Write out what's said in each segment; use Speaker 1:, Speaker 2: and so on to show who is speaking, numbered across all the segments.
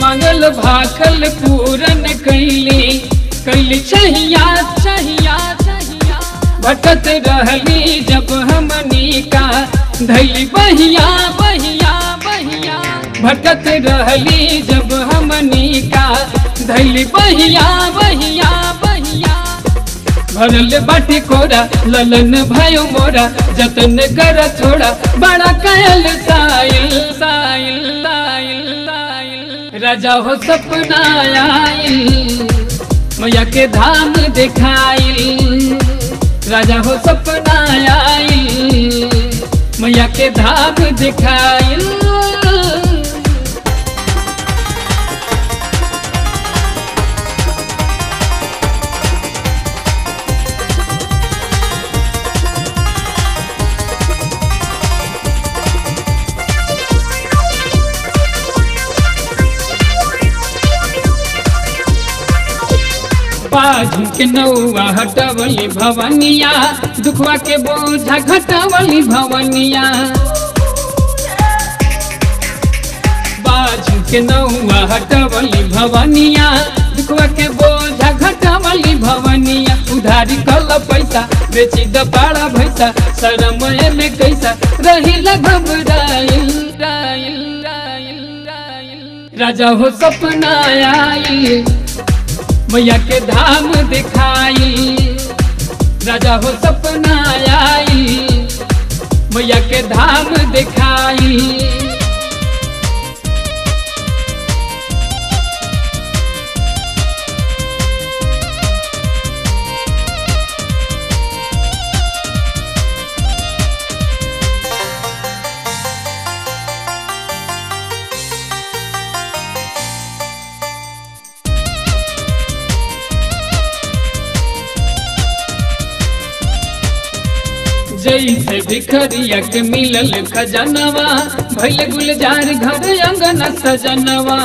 Speaker 1: मंगल भाखल पूरन कैली कैली चाहिया चाहिया चाहिया भटत रहली जब हमनी का धैली बहिया बहिया बहिया भटत रहली जब हमनी का धैली बहिया बहिया बहिया भरल बाटी कोरा ललन भयो मोरा जतन कर थोड़ा बड़ा कयल साइल साइल साइल साइल राजा हो सपना आइल मैया के धाम दिखाइल राजा हो सपना आइल मैया के धाम दिखाइल बाजू के नौआ हटवली भवनिया दुखवा के बोझा घटवली भवनिया बाजू के नौआ हटवली भवनिया दुखवा के बोझा घटवली भवनिया उधारी कल पैसा बेची द पाड़ा भैसा शरमय में कैसा रही घबराइल राइल राइल राइल राजा हो सपना आइल मैया के धाम दिखाई राजा हो सपना आई मैया के धाम दिखाई जैसे भिखरिया के मिलल खजनवा भैल गुलजार घर अंगन सजनवा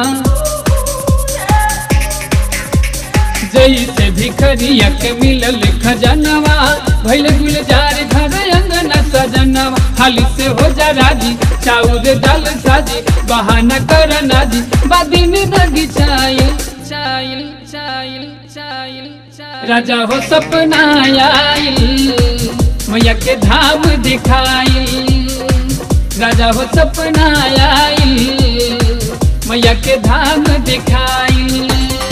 Speaker 1: जैसे भिखरिया के मिलल खजनवा भैल गुलजार घर अंगन सजनवा हाली से हो जा राजी चाउर डाल साजी बहाना कर नाजी बादिन रगी चाइल चाइल चाइल चाइल राजा हो सपना आइल मैया के धाम दिखाई राजा हो सपना आई मैया के धाम दिखाई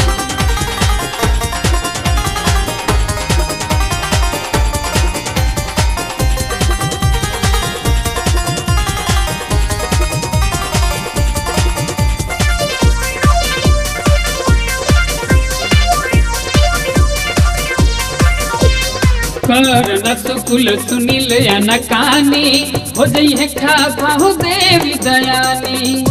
Speaker 1: कर न सुकुल सुनील या न कानी हो जई है खाफा हो देवी दयानी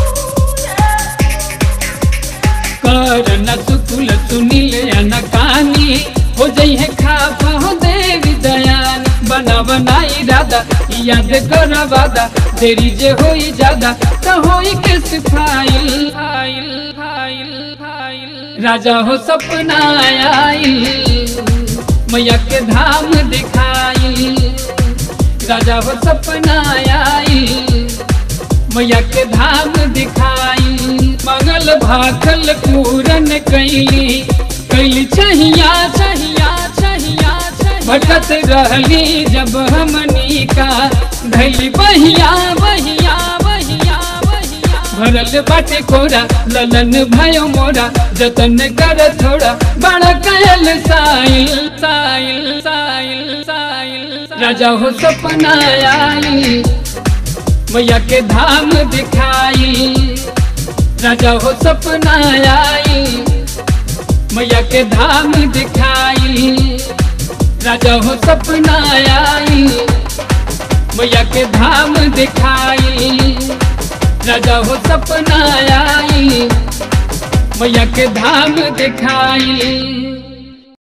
Speaker 1: कर न सुकुल सुनील या न कानी हो जई है खाफा हो देवी दयानी बना बनाई राधा याद कर वादा देरी जे होई ज्यादा तो होई के सिफाइल फाइल फाइल फाइल राजा हो सपना आइल मैया के धाम दिखाई राजा हो सपना आई मैया के धाम दिखाई मंगल भाखल पूरन कैली कैली चाहिया चाहिया चाहिया भटत रहली जब हमनी का धैली बहिया बहिया बहिया बहिया भरल बाटे कोरा ललन भयो मोरा जतन कर थोड़ा बड़ा कयल साइल साइल साइल साइल राजा हो सपना आई मैया के धाम दिखाई राजा हो सपना आई मैया के धाम दिखाई राजा हो सपना आई मैया के धाम दिखाई राजा हो सपना आई मैया के धाम दिखाई